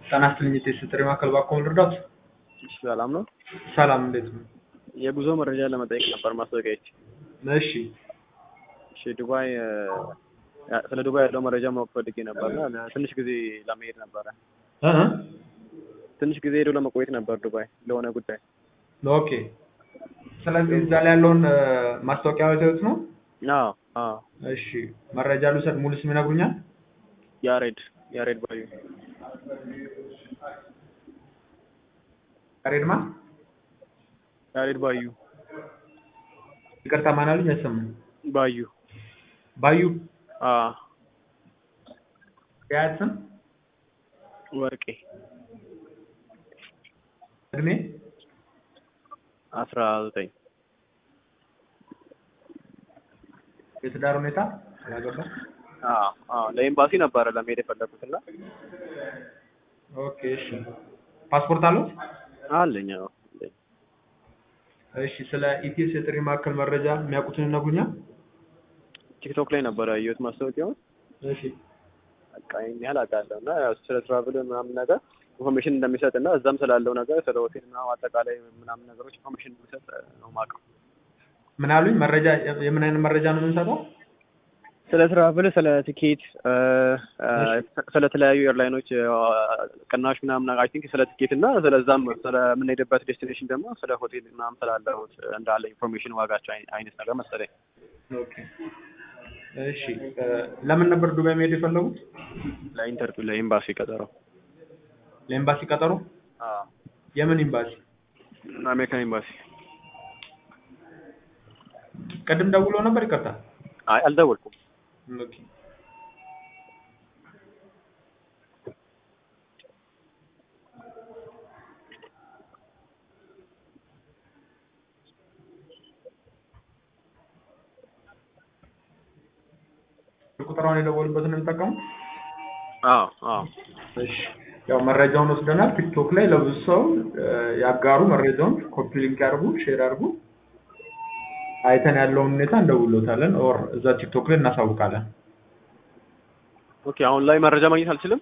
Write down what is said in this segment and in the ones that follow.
ጤና ይስጥልኝ የቴስት ማዕከል ባክዎ ልርዳዎት? ሰላም ነው። ሰላም እንዴት ነው? የጉዞ መረጃ ለመጠየቅ ነበር ማስታወቂያዎች። እሺ እሺ ዱባይ እ፣ ስለ ዱባይ ያለው መረጃ ማወቅ ፈልጌ ነበርና ትንሽ ጊዜ ለመሄድ ነበረ። እ እ ትንሽ ጊዜ ሄዶ ለመቆየት ነበር ዱባይ ለሆነ ጉዳይ። ኦኬ። ስለዚህ እዛ ላይ ያለውን እ፣ ማስታወቂያ አይተውት ነው? አዎ አዎ። እሺ መረጃ ልውሰድ። ሙሉ ስም ይነግሩኛል? ያሬድ ያሬድ ባዩ ያሬድ ማን? ያሬድ ባዩ ይቅርታ ማን አሉኝ? አይሰማም። ባዩ ባዩ አዎ። የአያት ስም? ወርቄ እድሜ? አስራ ዘጠኝ የትዳር ሁኔታ? ያገባ? አዎ አዎ። ለኤምባሲ ነበረ ለመሄድ የፈለኩት እና ኦኬ እሺ። ፓስፖርት አሉት? አለኝ። አዎ አለኝ። እሺ ስለ ኢቲኤስ የጥሪ ማዕከል መረጃ የሚያውቁትን ይነግሩኛል? ቲክቶክ ላይ ነበረ ያየሁት ማስታወቂያውን። እሺ በቃ ይሄን ያህል አውቃለሁ እና ያው ስለ ትራቭል ምናምን ነገር ኢንፎርሜሽን እንደሚሰጥ እና እዛም ስላለው ነገር ስለ ሆቴል ምናምን አጠቃላይ ምናምን ነገሮች ኢንፎርሜሽን እንደሚሰጥ ነው የማውቀው። ምን አሉኝ? መረጃ የምን አይነት መረጃ ነው የምንሰጠው? ስለ ትራቭል፣ ስለ ቲኬት፣ ስለ ተለያዩ ኤርላይኖች ቅናሽ ምናምን አይ ቲንክ ስለ ቲኬት እና ስለዛም ስለምንሄድበት ዴስቲኔሽን ደግሞ ስለ ሆቴል ምናምን ስላለው እንዳለ ኢንፎርሜሽን ዋጋቸው አይ- አይነት ነገር መሰለኝ። ኦኬ እሺ እ፣ ለምን ነበር ዱባይ መሄድ የፈለጉት? ለኢንተርቪው ለኤምባሲ ቀጠሮ። ለኤምባሲ ቀጠሮ? የምን ኤምባሲ? አሜሪካን ኤምባሲ። ቅድም ደውሎ ነበር? ይቅርታ። አይ አልደወልኩም። ኦኬ ቁጥራውን የደወሉበትን ነው የሚጠቀሙት? አዎ አዎ እሺ ያው መረጃውን ወስደናል። ቲክቶክ ላይ ለብዙ ሰው እ፣ ያጋሩ፣ መረጃውን ኮፒ ሊንክ ያድርጉ፣ ሼር አድርጉ። አይተን ያለውን ሁኔታ እንደውሎታለን ኦር እዛ ቲክቶክ ላይ እናሳውቃለን። ኦኬ። አሁን ላይ መረጃ ማግኘት አልችልም?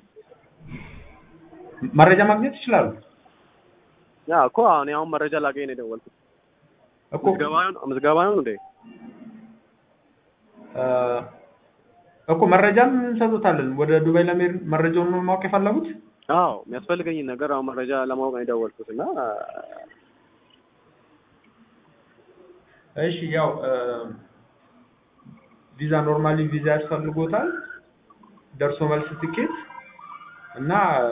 መረጃ ማግኘት ይችላሉ ያ እኮ እኔ አሁን መረጃ ላገኝ ነው የደወልኩት። እኮ ምዝገባ ነው ምዝገባ ነው እንዴ? እ፣ እኮ መረጃም እንሰጡታለን። ወደ ዱባይ ለመሄድ መረጃውን ነው ማወቅ የፈለጉት? አዎ የሚያስፈልገኝን ነገር አሁን መረጃ ለማወቅ ነው የደወልኩት እና እሺ ያው እ፣ ቪዛ ኖርማሊ ቪዛ ያስፈልጎታል፣ ደርሶ መልስ ትኬት እና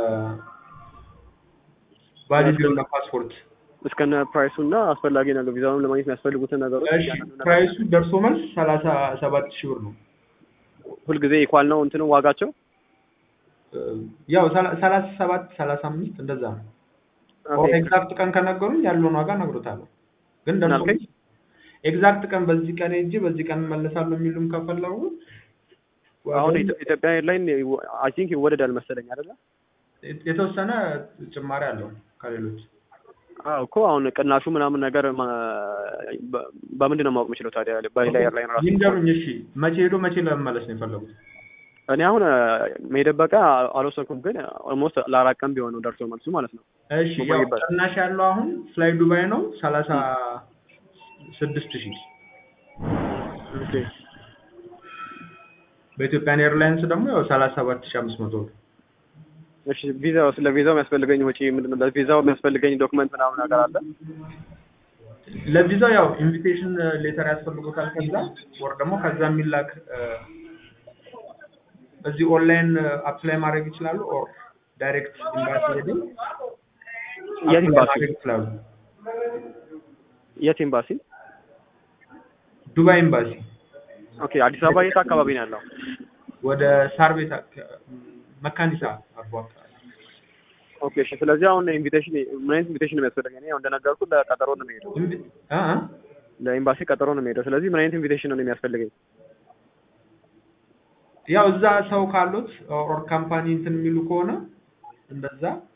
ቫሊድ የሆነ ፓስፖርት። እስከነ ፕራይሱ እና አስፈላጊ ነገር ቪዛውን ለማግኘት የሚያስፈልጉትን ነገሮች እሺ እያንዳንዱ ነገር ፕራይሱ ደርሶ መልስ ሰላሳ ሰባት ሺህ ብር ነው። ሁልጊዜ ኢኳል ነው እንትኑ ዋጋቸው። እ፣ ያው ሰላ- ሰላሳ ሰባት ሰላሳ አምስት እንደዛ ነው። ኦኬ። ኤግዛክት ቀን ከነገሩኝ ያለውን ዋጋ እነግሮታለሁ። ግን ምን ደርሶ አልከኝ? ኤግዛክት ቀን በዚህ ቀን ሄጄ በዚህ ቀን እመለሳለሁ የሚሉም ከፈለጉ አሁን ዋጋውን ኢትዮ- ኢትዮጵያ ኤርላይን አይ ቲንክ ይወደዳል መሰለኝ አይደለ? የተወሰነ ጭማሪ አለው ከሌሎች አዎ እኮ አሁን ቅናሹ ምናምን ነገር ማ- በ- በምንድን ነው ማወቅ የምችለው ታዲያ በሌላ ኤርላይን ራሱ? ይንገሩኝ። እሺ መቼ ሄዶ መቼ ለመመለስ ነው የፈለጉት? እኔ አሁን መሄደበቃ አልወሰንኩም፣ ግን ኦልሞስት ለአራት ቀን ቢሆን ነው ደርሶ መልሱ ማለት ነው። እሺ ያው መቆየበት። ቅናሽ ያለው አሁን ፍላይ ዱባይ ነው ሰላሳ ስድስት ሺህ ኦኬ በኢትዮጵያን ኤርላይንስ ደግሞ ያው ሰላሳ ሰባት ሺህ አምስት መቶ ነው። እሺ ቪዛው ስለ ቪዛው የሚያስፈልገኝ ወጪ ምንድን ነው? ለቪዛው የሚያስፈልገኝ ዶክመንት ምናምን ነገር አለ? ለቪዛው ያው ኢንቪቴሽን ሌተር ያስፈልጎታል። ከዛ ወር ደግሞ ከዛ የሚላክ እ፣ እዚህ ኦንላይን አፕላይ ማድረግ ይችላሉ። ኦር ዳይሬክት ኤምባሲ ሄደው የት apply ኤምባሲ? ማድረግ ይችላሉ። የት ኤምባሲ? ዱባይ ኤምባሲ ኦኬ አዲስ አበባ የት አካባቢ ነው ያለው? ወደ ሳር ቤት አካ- መካኒሳ አርፎ አካባቢ ኦኬ እሺ። ስለዚህ አሁን ኢንቪቴሽን ምን አይነት ኢንቪቴሽን ነው የሚያስፈልገኝ? እኔ ያው እንደነገርኩህ ለቀጠሮ ነው የሚሄደው፣ ኢንቪ- እ እ ለኤምባሲ ቀጠሮ ነው የሚሄደው። ስለዚህ ምን አይነት ኢንቪቴሽን ነው የሚያስፈልገኝ? ያው እዛ ሰው ካሉት ኦር ካምፓኒ እንትን የሚሉ ከሆነ እንደዛ